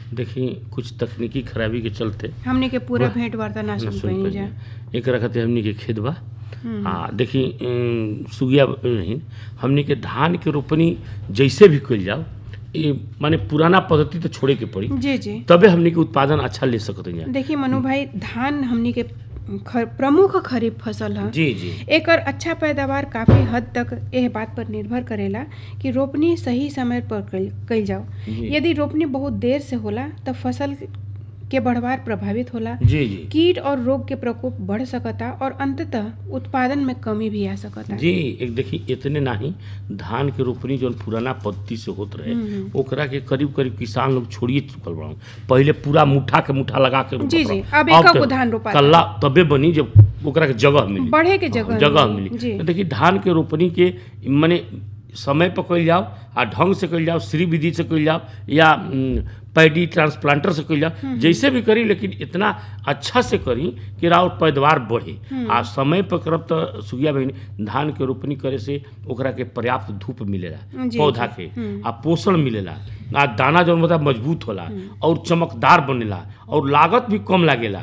देखी कुछ तकनीकी खराबी के चलते हमने के पूरा वाह, भेंट वार्ता ना ना सुन सुन पाइनी जा पाइनी। एकरा खातिर हमनी के खेत बा हम्म। आ देखी अम, सुगिया नहीं हमनी के धान के रोपनी जैसे भी कइल जाओ ये माने पुराना पद्धति तो छोड़े के पड़ी जी जी तबे हमनी के उत्पादन अच्छा ले सकत हैं देखिए मनु भाई धान हमनी के ख- प्रमुख खरीफ फसल है जी जी एकर अच्छा पैदावार काफी हद तक एह बात पर निर्भर करेला कि रोपनी सही समय पर कइल कइल जाओ जी। यदि रोपनी बहुत देर से होला तब फसल के बढ़वार प्रभावित होला जी जी कीट और रोग के प्रकोप बढ़ सकता और अंततः उत्पादन में कमी भी आ सकता जी एक देखी इतने नाही धान के रोपनी जौन पुराना पद्धति से होत रहे हम्म। ओकरा के करीब करीब किसान लोग छोड़िए चुकल बड़ा पहले पूरा मुठा के मुठा लगा के रोपत जी, जी, रहो। अब एक तो गो धान रोपाता। कल्ला तबे बनी जब ओकरा के जगह मिली बढ़े के जगह जगह मिली। मिली जी। तो देखिए धान के रोपनी के माने समय पर कइल जाओ आ ढंग से कइल जाओ श्री विधि से कइल जाओ या उम, पैडी ट्रांसप्लांटर से कइल जाओ जैसे भी करी लेकिन इतना अच्छा से करी कि राउर पैदावार बढ़े आ समय पर करब तो सुगिया बहनी धान के रोपनी करे से ओकरा के पर्याप्त धूप मिलेला जी, पौधा जी। के आ पोषण मिलेला आ दाना जौन बता मजबूत होला और चमकदार बनेला और लागत भी कम लागेला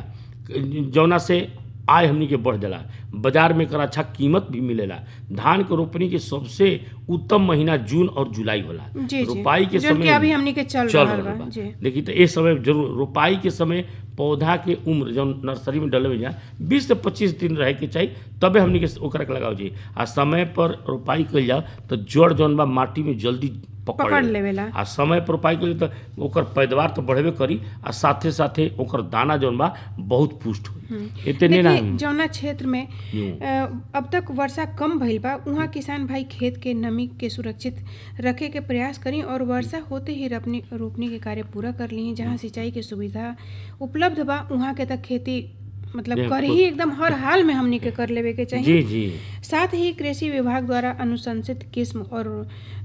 जौना से आय हमनी के बढ़ जाला बाजार में एकर अच्छा कीमत भी मिलेला धान के रोपनी के सबसे उत्तम महीना जून और जुलाई होला जी जी रोपाई के जौन समय कि अभी हमनी के चल, चल रहल रहल बा बा जी देखिए तो ये समय जरूर रोपाई के समय पौधा के उम्र जौन नर्सरी में डले जा बीस से पच्चीस दिन रहे के चाहिए तबे हमनी के ओकरा के लगाओ जी आ समय पर रोपाई कइल जाओ तो जड़ जौन बा माटी में जल्दी पकड़ पकड़ लेला। लेवेला आ समय पर रोपाई करी तो ओकर पैदावार तो बढ़ेबे करी आ साथे साथे ओकर दाना जौन बा बहुत पुष्ट होई इतने ना देखिए जौना क्षेत्र में हम्म। अ, अब तक वर्षा कम भइल बा उहाँ किसान भाई खेत के नमी के सुरक्षित रखे के प्रयास करी और वर्षा होते ही रोपनी रोपनी के कार्य पूरा कर ली जहाँ सिंचाई के सुविधा उपलब्ध बा उहाँ के तक खेती मतलब जी, कर ही एकदम हर हाल में हमनी के कर लेवे के चाहिए जी जी साथ ही कृषि विभाग द्वारा अनुशंसित किस्म और